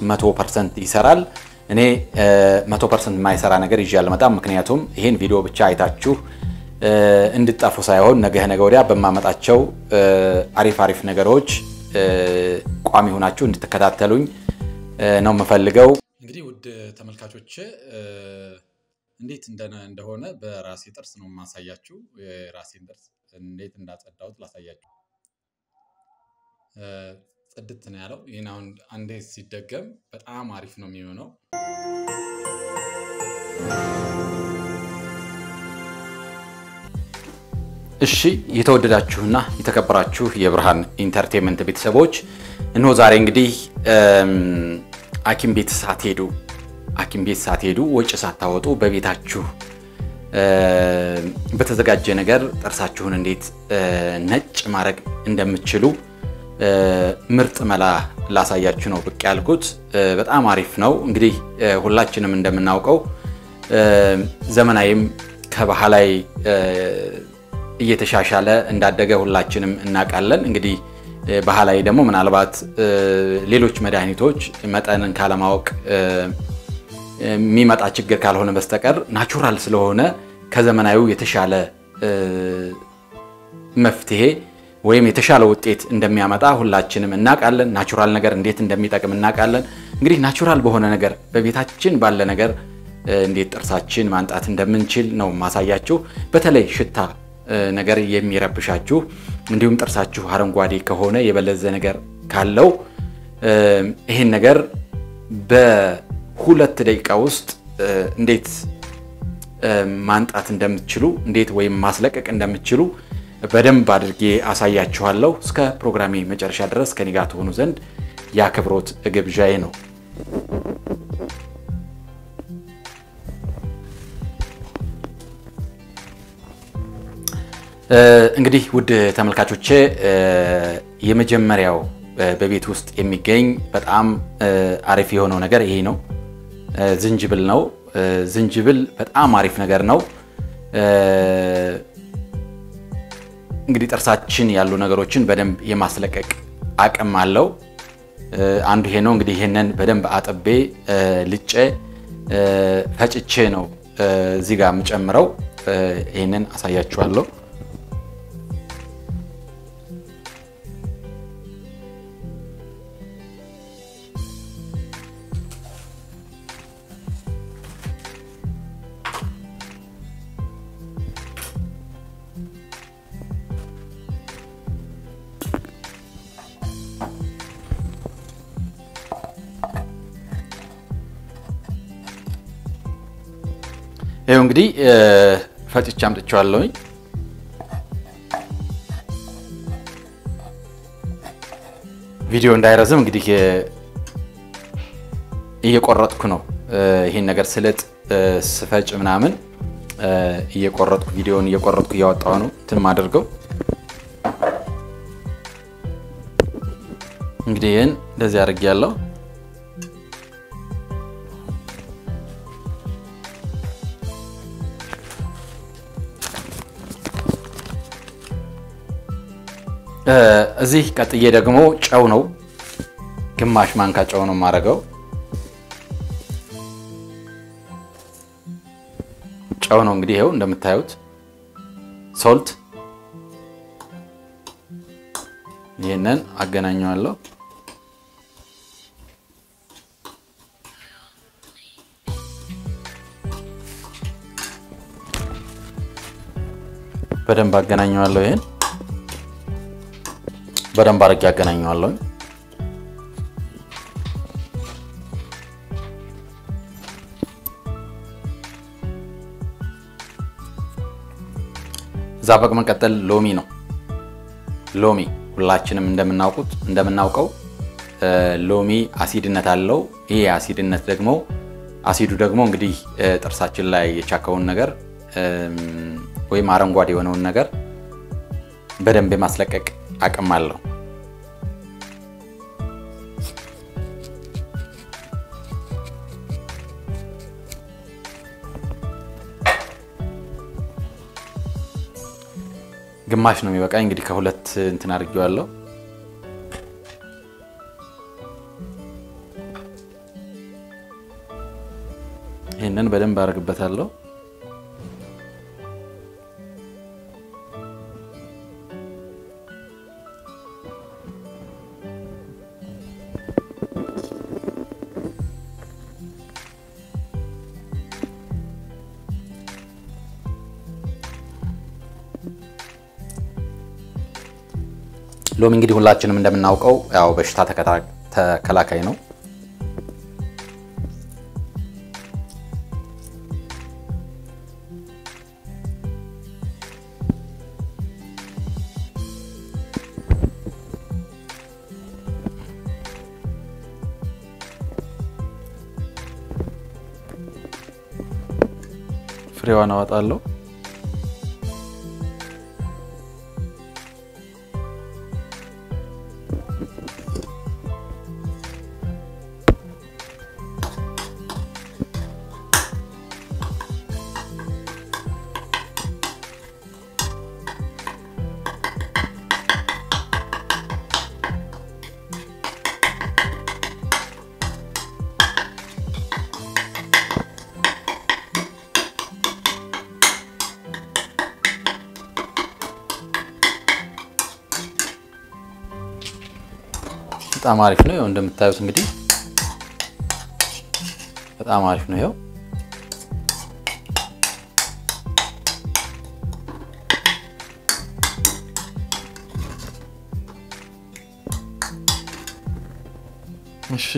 መቶ ፐርሰንት ይሰራል። እኔ መቶ ፐርሰንት የማይሰራ ነገር ይዤ አልመጣም። ምክንያቱም ይህን ቪዲዮ ብቻ አይታችሁ እንድጠፉ ሳይሆን ነገ ነገ ወዲያ በማመጣቸው አሪፍ አሪፍ ነገሮች ቋሚ ሆናችሁ እንድትከታተሉኝ ነው የምፈልገው። እንግዲህ ውድ ተመልካቾች እንዴት እንደሆነ በራሴ ጥርስ ነው የማሳያችሁ። የራሴን ጥርስ እንዴት እንዳጸዳሁት ላሳያችሁ። ጽድት ነው ያለው። ይህን አሁን አንዴ ሲደገም በጣም አሪፍ ነው የሚሆነው። እሺ የተወደዳችሁና የተከበራችሁ የብርሃን ኢንተርቴንመንት ቤተሰቦች እነሆ ዛሬ እንግዲህ ሐኪም ቤት ሳትሄዱ ሐኪም ቤት ሳትሄዱ ወጪ ሳታወጡ በቤታችሁ በተዘጋጀ ነገር ጥርሳችሁን እንዴት ነጭ ማድረግ እንደምትችሉ ምርጥ መላ ላሳያችሁ ነው ብቅ ያልኩት። በጣም አሪፍ ነው። እንግዲህ ሁላችንም እንደምናውቀው ዘመናዊም ከባህላዊ እየተሻሻለ እንዳደገ ሁላችንም እናውቃለን። እንግዲህ ባህላዊ ደግሞ ምናልባት ሌሎች መድኃኒቶች መጠንን ካለማወቅ የሚመጣ ችግር ካልሆነ በስተቀር ናቹራል ስለሆነ ከዘመናዊው የተሻለ መፍትሄ ወይም የተሻለ ውጤት እንደሚያመጣ ሁላችንም እናውቃለን። ናቹራል ነገር እንዴት እንደሚጠቅም እናውቃለን። እንግዲህ ናቹራል በሆነ ነገር በቤታችን ባለ ነገር እንዴት ጥርሳችን ማንጣት እንደምንችል ነው ማሳያችሁ። በተለይ ሽታ ነገር የሚረብሻችሁ እንዲሁም ጥርሳችሁ አረንጓዴ ከሆነ የበለዘ ነገር ካለው ይህን ነገር በሁለት ደቂቃ ውስጥ እንዴት ማንጣት እንደምትችሉ እንዴት ወይም ማስለቀቅ እንደምትችሉ በደንብ አድርጌ አሳያችኋለሁ። እስከ ፕሮግራሜ መጨረሻ ድረስ ከኔ ጋር ትሆኑ ዘንድ የአክብሮት ግብዣዬ ነው። እንግዲህ ውድ ተመልካቾቼ የመጀመሪያው በቤት ውስጥ የሚገኝ በጣም አሪፍ የሆነው ነገር ይሄ ነው። ዝንጅብል ነው። ዝንጅብል በጣም አሪፍ ነገር ነው። እንግዲህ ጥርሳችን ያሉ ነገሮችን በደንብ የማስለቀቅ አቅም አለው። አንዱ ይሄ ነው። እንግዲህ ይሄንን በደንብ አጥቤ ልጬ ፈጭቼ ነው እዚህ ጋር የምጨምረው። ይሄንን አሳያችኋለሁ። ይኸው እንግዲህ ፈጭቼ አምጥቼዋለሁኝ። ቪዲዮ እንዳይረዝም እንግዲህ እየቆረጥኩ ነው። ይሄን ነገር ስልጥ ስፈጭ ምናምን እየቆረጥኩ ቪዲዮውን እየቆረጥኩ እያወጣሁ ነው እንትን ማደርገው። እንግዲህ ይህን እንደዚህ አድርጌያለሁ። እዚህ ቀጥዬ ደግሞ ጨው ነው፣ ግማሽ ማንካ ጨው ነው የማደርገው። ጨው ነው እንግዲህ ይኸው እንደምታዩት ሶልት። ይህንን አገናኘዋለሁ። በደንብ አገናኘዋለሁ። ይሄን በደንብ አድርጌ አገናኘዋለሁ። እዛ በመቀጠል ሎሚ ነው። ሎሚ ሁላችንም እንደምናውቁት እንደምናውቀው ሎሚ አሲድነት አለው። ይሄ አሲድነት ደግሞ አሲዱ ደግሞ እንግዲህ ጥርሳችን ላይ የቻከውን ነገር ወይም አረንጓዴ የሆነውን ነገር በደንብ የማስለቀቅ አቅም አለው። ግማሽ ነው የሚበቃኝ። እንግዲህ ከሁለት እንትን አድርጌዋለሁ። ይህንን በደንብ አደርግበታለሁ። ሎሚ እንግዲህ ሁላችንም እንደምናውቀው ያው በሽታ ተከላካይ ነው። ፍሬዋን አወጣለሁ። በጣም አሪፍ ነው። ይኸው እንደምታዩት እንግዲህ በጣም አሪፍ ነው። ይኸው እሺ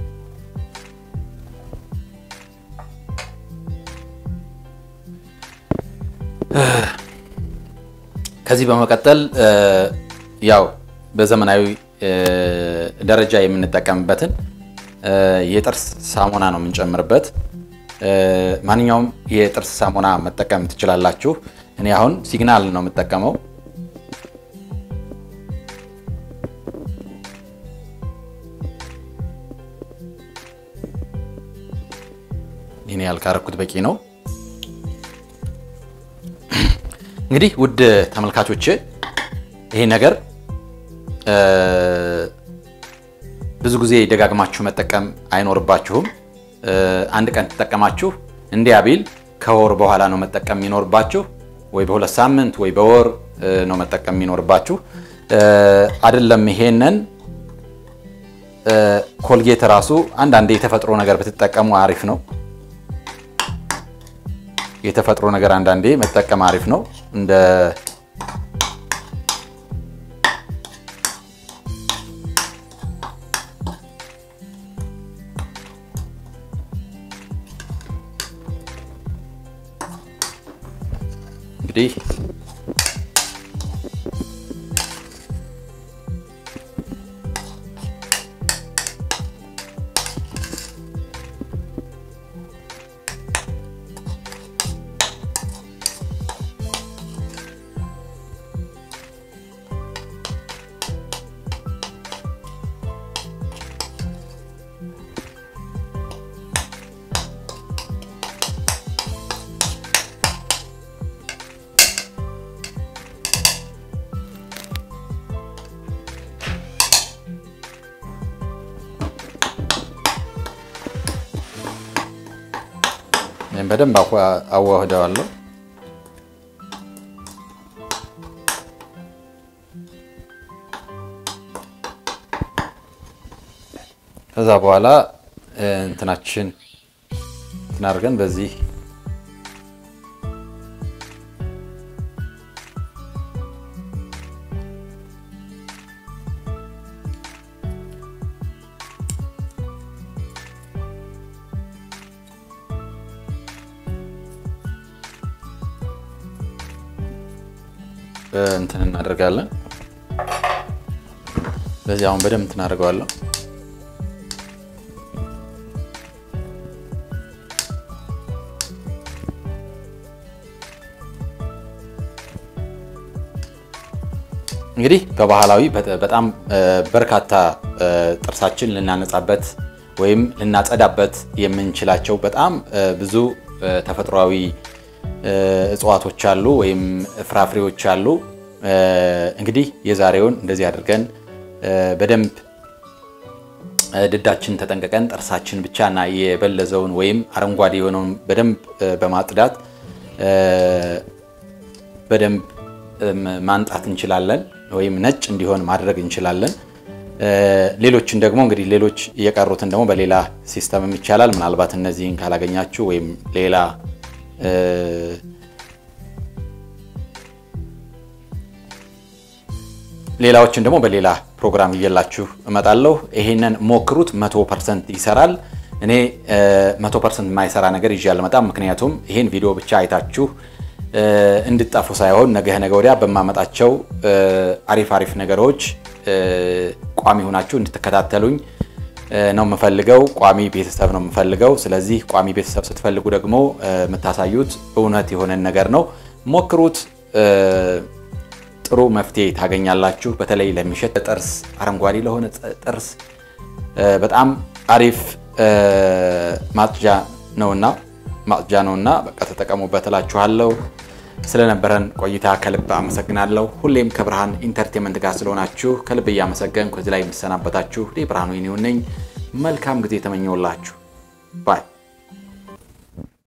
ከዚህ በመቀጠል ያው በዘመናዊ ደረጃ የምንጠቀምበትን የጥርስ ሳሙና ነው የምንጨምርበት። ማንኛውም የጥርስ ሳሙና መጠቀም ትችላላችሁ። እኔ አሁን ሲግናል ነው የምጠቀመው። ይህን ያልካረኩት በቂ ነው። እንግዲህ ውድ ተመልካቾች ይሄ ነገር ብዙ ጊዜ ደጋግማችሁ መጠቀም አይኖርባችሁም። አንድ ቀን ተጠቀማችሁ እንዲያ ቢል ከወር በኋላ ነው መጠቀም የሚኖርባችሁ፣ ወይ በሁለት ሳምንት ወይ በወር ነው መጠቀም የሚኖርባችሁ። አይደለም ይሄንን ኮልጌት ራሱ አንዳንድ የተፈጥሮ ነገር ብትጠቀሙ አሪፍ ነው። የተፈጥሮ ነገር አንዳንዴ መጠቀም አሪፍ ነው እንደ እንግዲህ በደንብ አዋህደዋለሁ። ከዛ በኋላ እንትናችን እንትን አድርገን በዚህ እንትን እናደርጋለን። በዚህ አሁን በደንብ እንትን አደርገዋለሁ። እንግዲህ በባህላዊ በጣም በርካታ ጥርሳችን ልናነጻበት ወይም ልናጸዳበት የምንችላቸው በጣም ብዙ ተፈጥሯዊ እጽዋቶች አሉ ወይም ፍራፍሬዎች አሉ። እንግዲህ የዛሬውን እንደዚህ አድርገን በደንብ ድዳችን ተጠንቀቀን ጥርሳችን ብቻና የበለዘውን ወይም አረንጓዴ የሆነውን በደንብ በማጽዳት በደንብ ማንጣት እንችላለን፣ ወይም ነጭ እንዲሆን ማድረግ እንችላለን። ሌሎችን ደግሞ እንግዲህ ሌሎች እየቀሩትን ደግሞ በሌላ ሲስተምም ይቻላል። ምናልባት እነዚህን ካላገኛችሁ ወይም ሌላ ሌላዎችን ደግሞ በሌላ ፕሮግራም እየላችሁ እመጣለሁ። ይሄንን ሞክሩት፣ መቶ ፐርሰንት ይሰራል። እኔ መቶ ፐርሰንት የማይሰራ ነገር ይዤ አልመጣም። ምክንያቱም ይሄን ቪዲዮ ብቻ አይታችሁ እንድጠፉ ሳይሆን ነገ ነገ ወዲያ በማመጣቸው አሪፍ አሪፍ ነገሮች ቋሚ ሆናችሁ እንድትከታተሉኝ ነው የምፈልገው። ቋሚ ቤተሰብ ነው የምፈልገው። ስለዚህ ቋሚ ቤተሰብ ስትፈልጉ ደግሞ የምታሳዩት እውነት የሆነን ነገር ነው። ሞክሩት። ጥሩ መፍትሄ ታገኛላችሁ። በተለይ ለሚሸት ጥርስ፣ አረንጓዴ ለሆነ ጥርስ በጣም አሪፍ ማጽጃ ነውና ማጽጃ ነውና በቃ ተጠቀሙበት እላችኋለሁ። ስለነበረን ቆይታ ከልብ አመሰግናለሁ። ሁሌም ከብርሃን ኢንተርቴንመንት ጋር ስለሆናችሁ ከልብ እያመሰገንኩ እዚህ ላይ የምሰናበታችሁ ብርሃኑ ይኔው ነኝ። መልካም ጊዜ የተመኘውላችሁ ባይ